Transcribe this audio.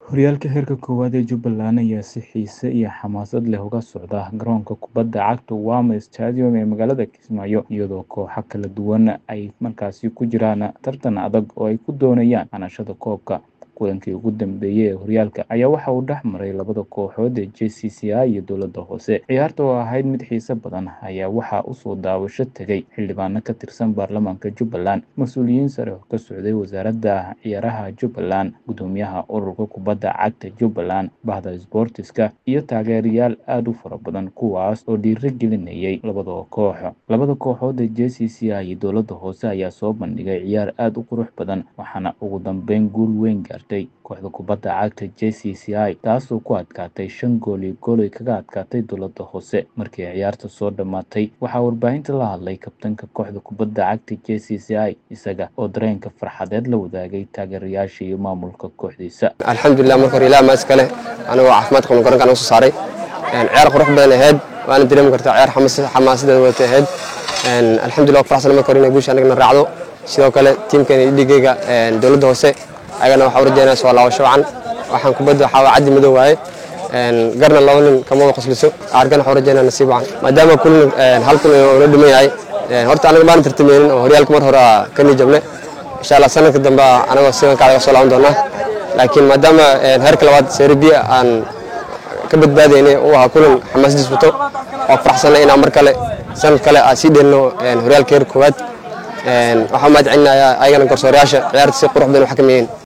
Horyaalka heerka koowaad ee Jubbaland ayaa si xiise iyo xamaasad leh uga socda garoonka kubadda cagta Wama Stadium ee magaalada Kismaayo, iyadoo kooxo kala duwan ay markaasi ku jiraan tartan adag oo ay ku doonayaan hanashada koobka. Kulankii ugu dambeeyay ee horyaalka ayaa waxa uu dhex maray labada kooxood ee JCCI iyo Dowladda Hoose. Ciyaarta oo ahayd mid xiiso badan ayaa waxaa u soo daawasho tagay xildhibaano ka tirsan baarlamaanka Jubbaland, mas'uuliyiin sare oo ka socday wasaaradda ciyaaraha Jubbaland, guddoomiyaha ururka kubadda cagta Jubbaland, bahda isboortiska, iyo taageerayaal aad u fara badan kuwaas oo dhiirrigelinayay labada koox. Labada kooxood ee JCCI iyo Dowladda Hoose ayaa soo bandhigay ciyaar aad u qurux badan, waxaana ugu dambeyn guul weyn gaartay kooxda kubadda cagta JCCI taasoo ku adkaatay shan gool iyo gool ay kaga adkaatay Dowladda Hoose. Markii ciyaarta soo dhammaatay, waxaa warbaahinta la hadlay kabtanka kooxda kubadda cagta JCCI, isaga oo dareenka farxadeed la wadaagay taageerayaasha iyo maamulka kooxdiisa. alxamdulilah marka hore ilaah maas kale anigoo caafimaad qabno garoonka anaga soo saaray ciyaar qurux badan ahayd waana dareemi kartaa ciyaar xamaasadeeda wadatay ahayd alxamdulilah faraxsan marka hore inay guusha anagana raacdo sidoo kale tiimkeena iyo dhigayga dowladda hoose ayagana waxaa u rajeynaya soo laabasho wacan waxaan kubadda waxaa waa caddi madow waaye garna laba nin kama wada qosliso argana waxaa u rajeynaya nasiib wacan maadaama kulan hal kulan oo la dhiman yahay horta anaga maanan tartameynin oo horyaalka mar hore ka nijabne insha allah sanadka dambe anagoo sidan kacdaga soo laaban doonaa laakiin maadaama heerka labaad serbia aan ka badbaadaynay uu ahaa kulan xamaasadiis wato waa faraxsanay inaan mar kale sanad kale aan sii dheelino horyaalka heerka koowaad waxaa mahad celinayaa ayagana garsoorayaasha ciyaarta si qurux badan u xakameeyeen